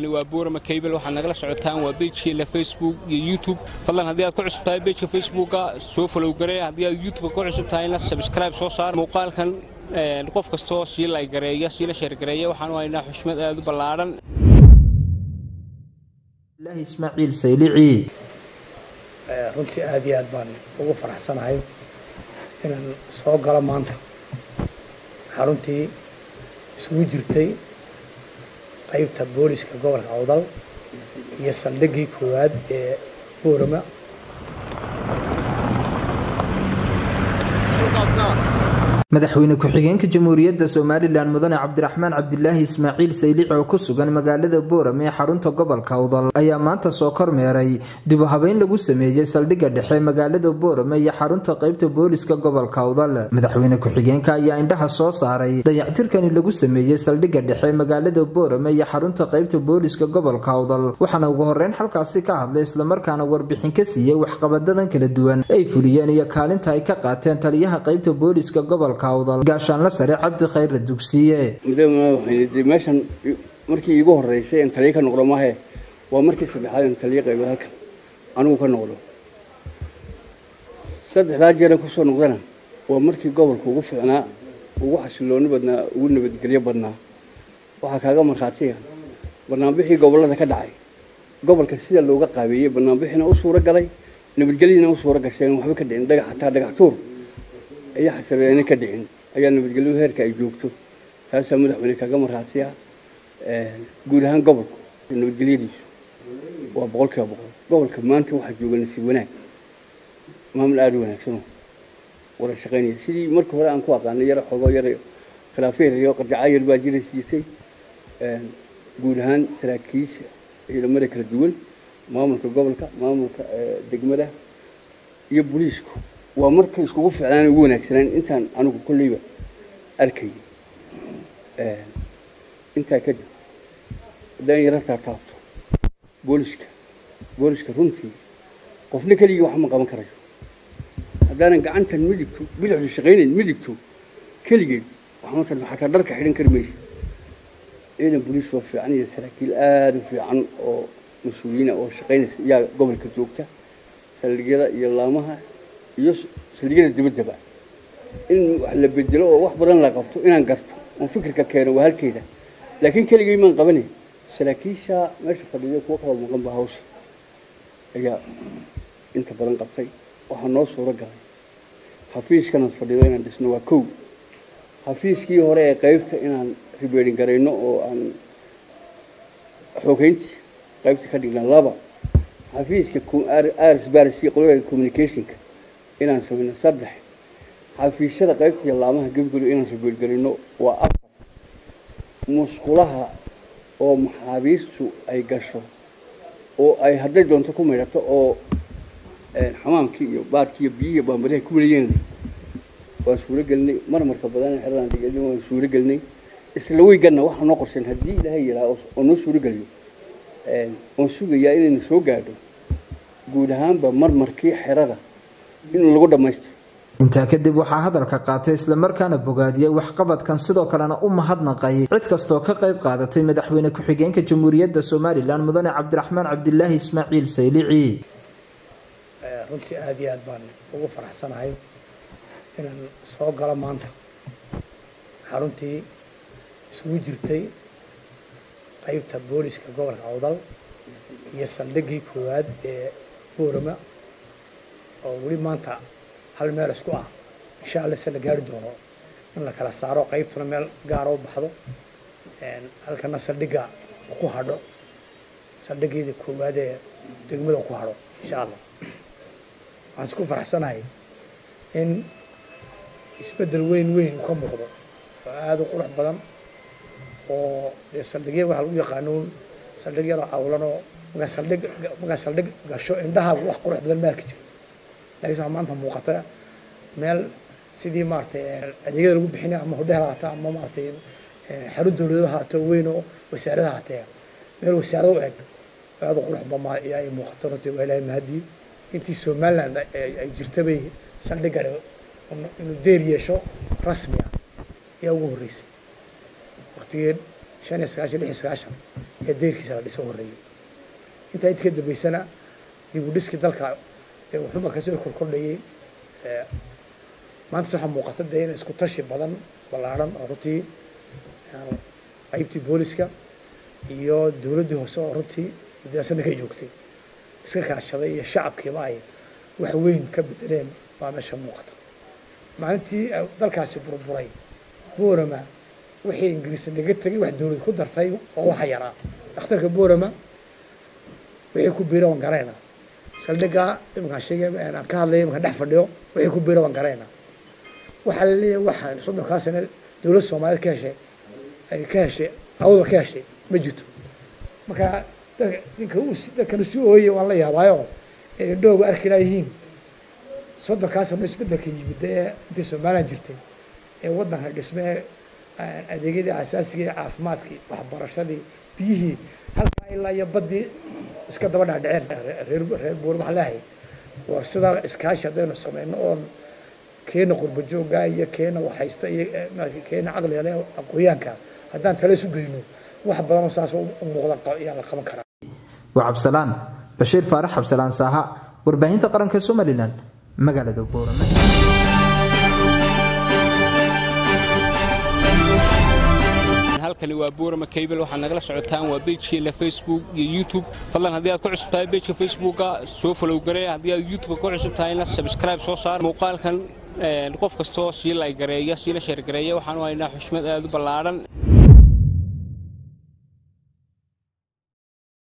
halkani waa buurama kaybel waxaad nagala socotaan waa beejkeena facebook iyo youtube fadlan haddii aad ku cusub tahay beejka facebooka soo falow garee haddii aad youtubeka ku cusub tahayna sabskribe soo saar muuqaalkan qof kastoo sii lay gareeya sii la sheergareeya waxaan u haynaa xushmad aad u ballaadhan ismaaciil saylici runtii aad iyo aad baan ugu faraxsanahay inaan soo galo maanta xaruntii isugu jirtay qaybta booliska gobolka awdal iyo saldhiggii koowaad ee boorama madaxweyne ku-xigeenka jamhuuriyadda somalilan mudane cabdiraxmaan cabdilaahi ismaaciil saylici oo ku sugan magaalada boorame ee xarunta gobolka awdal ayaa maanta soo kormeeray dib u habeyn lagu sameeyey saldhigga dhexe magaalada boorame iyo xarunta qaybta booliska gobolka awdal madaxweyne ku-xigeenka ayaa indhaha soo saaray dayactirkani lagu sameeyey saldhigga dhexe magaalada boorame iyo xarunta qaybta booliska gobolka awdal waxaana ugu horeyn halkaasi ka hadlay islamarkaana warbixin ka siiyey waxqabadadan kala duwan ay fuliyeen iyo kaalinta ay ka qaateen taliyaha qaybta booliska gobolka gaashaanla sare cabdi khayra dugsiye meeshan markii iigu horeysay in taliya ka noqdo maahe waa markii saddexaad in taliya qaybo halkan anigu ka noqdo saddexdaa jeeran kusoo noqdana waa markii gobolka ugu fiicnaa ugu xasilooni badnaa ugu nabadgelyo badnaa waxaa kaaga markhaatiya banaanbixii gobolada ka dhacay gobolka sida looga qaabeeyey banaanbixiina u suuro galay nabadgelyadiina u suuro gasheen waxba ka dhicin dhagax hataa dhagax tuur ayaa xasabeene ka dhicin ayaa nabadgelyo heerka ay joogto taasaa madaxweyne kaga marhaatiya guud ahaan gobolku nabadgelyadiisu waa boqol kiiba boqol gobolka maanta waxaa jooga nasiib wanaag maamul aada u wanaagsan wada shaqaynaya sidii markii hore aan ku aqaanay yaro xogo yar khilaafeer iyo qarjaca yar baa jira siisay guud ahaan saraakiisha ciidamada kala duwan maamulka gobolka maamulka degmada iyo booliisku waa markay iskugu ficlaan ugu wanaagsanaan intaan anigu kolleyba arkayay intaa kadib haddaan yaro taabtaabto booliska booliska runtii qofna keligii wax ma qaban karayo haddaanan gacantan midigto bidixdu shaqaynayn midigto keligeed waxmasan xataa dharka xidhan kari maysa ciidan booliis waa fiican iyo saraakiil aada u fiican oo mas-uuliyiina oo shaqaynaysa iyaa gobolka joogta saldhigyada iyo laamaha iyo saldhigyada dibaddaba in wax la bedelo oo wax badan la qabto inaan garto oon fikirka keeno waa halkeeda laakiin keligay maan qabanayn saraakiisha meesha fadhiya kuwa kaloo maqan ba hawsha ayaa inta badan qabtay waxaa noo suuro galay xafiiskanaad fadhido inaan dhisno waa kow xafiiskii hore ee qaybta inaan ribeerin garayno oo aan xoogeyntii qaybta ka dhigna laba xafiiska rsbars qolada communicationka inaan samayno saddex xafiisyada qaybta iyo laamaha gebgelo inaan ribeergarino waa afar musqulaha oo maxaabiistu ay gasho oo ay hadday doonto ku maydhato oo xamaamkii iyo baadkii iyo biyihii baambariha ku walayeena waan suuro gelinay marmarka badan xeradaan dhigay waan suuro gelinay isla weyganna waxaa noo qorshayn haddii ilaahay yidhaha oo noo suuro geliyo oon sugayaa inayna soo gaadho guud ahaanba marmarkii xerada in lagu dhammaystiro intaa kadib waxaa hadalka qaatay islamarkaana bogaadiyey waxqabadkan sidoo kalena u mahadnaqay cid kastoo ka qayb qaadatay madaxweyne ku-xigeenka jamhuuriyadda somalilan mudane cabdiraxmaan cabdilaahi ismaaciil saylici runtii aad iyo aad baan ugu faraxsanahay inaan soo galo maanta xaruntii isugu jirtay qaybta booliska gobolka awdal iyo saldhiggii koowaad ee boorama oo weli maanta hal meel isku ah insha alla se la gaari doono in la kala saaro qaybtuna meel gaara u baxdo halkana saldhigga ku hadho saldhiggeeda koowaad ee degmada ku hadho insha allah waxaan isku faraxsanahay in isbeddel weyn weyn ka muuqdo oo aada u qurux badan oo dee saldhigya waxaa lagu yaqaanuun saldhigyada cawlanoo markaa saldhig markaa saldhig gasho indhahaagu wax qurux badan ma arki jiro laakiin waxaa maanta muuqata meel sidii maaragtay adeegyada lagu bixinay ama hodhehel haata ama maaragtay xarun dowladeed haato weyn oo wasaarada haatee meel wasaarada u eg aada u qurux badan ayaa ay muuqato runtii waa ilaahay mahadii intii somaliland ay jirtabay saldhigani inuu deer yeesho rasmi ah ayaa ugu horreysay waqtigii shan iyo sagaashan lix iyo sagaashan ee deyrkiisa la dhiso horreeyey intaa inta ka dambaysana dib u dhiskii dalka ee wuxuuma kasoo korkordhayay maanta waxaa muuqata dee in isku tashi badan ballaadhan oo runtii qaybtii booliska iyo dowladdii hoose oo runtii muddadaasana ka joogtay iska kaashaday iyo shacabkiiba ay wax weyn ka bedeleen baa meesha muuqata maalintii dalkaasi burburay boorama wixii ingiriis naga tegay wax dowlad ku dartay oo waxa yaraa dhakhtarka boorama wixii ku biira waan garayna saldhiggaa iminkaan sheegay aan ka hadlaya iminkaan dhex fadhiyo wixii ku biira waan garayna waxaa la leeyahay waxaan soddonkaa sane dowlad soomaaliyeed ka heshay ay ka heshay awdal ka heshay ma jirto marka ninka dadkana si ooyay waan la yaabaayo ee indhooga arki laayihiin soddonkaa sano isbeddelka yimid ee intii somalilan jirtay ee waddanka dhisme ee adeegyadii asaasiga ee caafimaadkii waxbarashadii biyihii halkaa ilaa iyo baddii iska daba dhaadhaceen reer reer buur waxaa leehay waa sidaa iskaashi haddaynu samayno oon keena qurba joogga iyo keena waxhaysta iyo keena caqliga leh aqooyaanka haddaan tale isu geyno wax badanoo saas u muuqda ayaa la qaban karaa waa cabsalaan bashiir faarax cabsalaan saaha warbaahinta qaranka somalilan magaalada boorame halkani waa buurama kaybel waxaad nagala socotaan waa beejkeena facebook iyo youtube fadlan haddii aad ku cusub tahay beejka facebooka soo falow garee haddii aad youtubeka ku cusub tahayna sabscribe soo saar muuqaalkan qof kastoo sii laygareeya siila sheergareeya waxaanu haynaa xushmad aad u ballaadhan